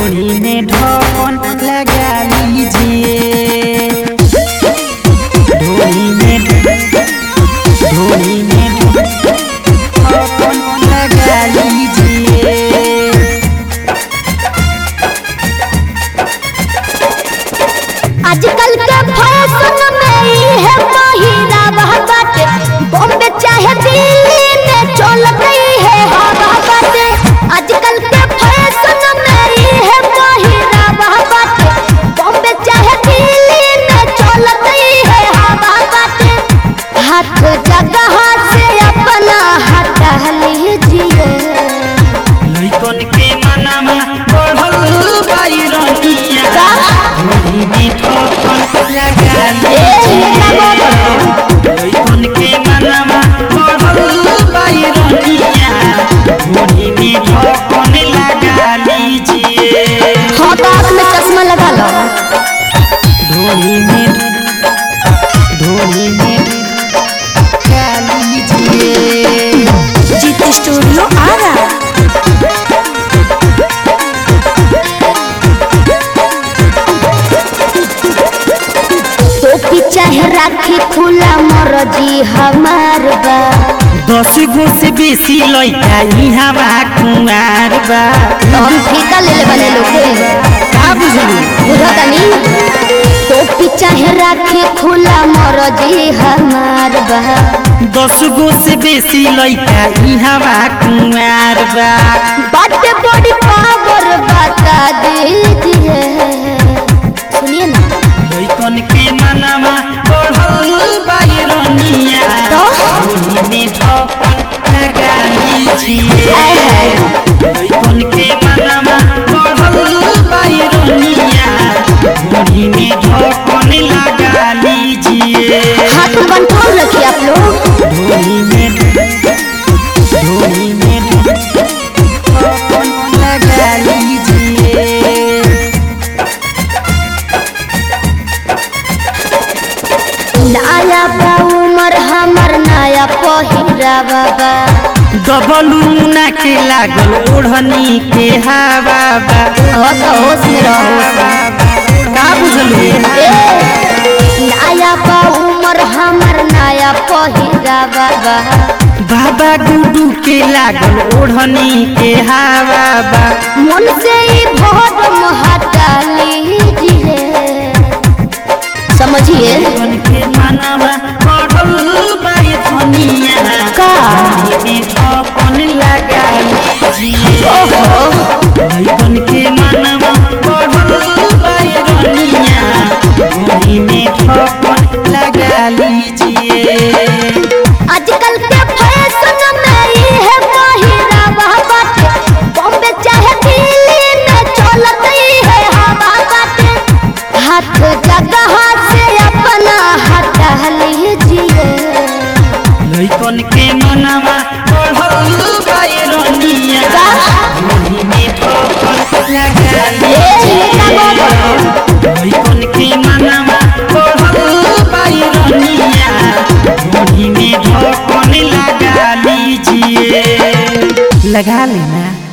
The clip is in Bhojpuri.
ढोली में ढक्कन लगा लीजिए ढोली में ढोली में ढक्कन लगा लीजिए आजकल के फैशन में ई है पहिरावा बाटे बॉम्बे चाहे दिल्ली में चल गई है हवा बाटे आजकल के फैशन में ई है पहिरावा बाटे बॉम्बे चाहे दिल्ली में चल गई है हवा बाटे हाथ जगह से अपना हटा लीजिए लइकन के मनमा बढ़ल बाइरनिया का? ढोली में ढक्कन लगा ए, लीजिए लइकन के मनमा बढ़ल बाइरनिया ढोली में ढक्कन लगा लीजिए हाँ तो आँख में चश्मा लगा लो ढोली में ढोली में लगा लीजिए जीत स्टूडियो आ रहा टोपी चाहे राखी खुला मरजी हमार बा दस गो से बेसी लइका इहाँ कुमार बा तो हम फीका ले ले बने लोग का बुझलू बुझतनी टोपी चाहे राखी खुला मरजी हमार बा दस गो से बेसी लइका इहाँ कुमार बा बाटे बड़ी पावर बता दीजिए सुनिए ना लइकन के मनवा बढ़ल बाइरनिया तो? ढोली में ढक्कन लगा लीजिए आय हाय। लइकन के मनवा बढ़ल बाइरनिया ढोली में ढक्कन लगा लीजिए हाथ में कंट्रोल रखिए आप लोग ढोली में ढोली में ढक्कन लगा लीजिए नया बा उमर हमर नया पहिरा बाबा डबलूना के लागल ओढ़नी के हवा बा हो तो होश में रहो का बुझलू ए, नया बा उमर हमर नया पहिरा बाबा बाबा गुडू के लागल ओढ़नी के हवा बा मन से ही भोर हटा लीजिए समझिए मन के मनवा बढ़ल बाय धनिया का? में अपन लगा लीजिए ओहो मन के मनवा बढ़ल बाय धनिया ढोली में ठोकर लगा लीजिए आजकल के फैशन में ई है पहिरावा बाटे बॉम्बे चाहे दिल्ली में चलत ही है हवा बाटे हाथ जगह से अपना हटा लीजिए लइकन के मनवा बढ़ल बायरनिया का? ढोली में ठोकर लगा ए, का लीजिए लइकन के मनवा बढ़ल बायरनिया ढोली में ठोकर लगा लीजिए लगा लेना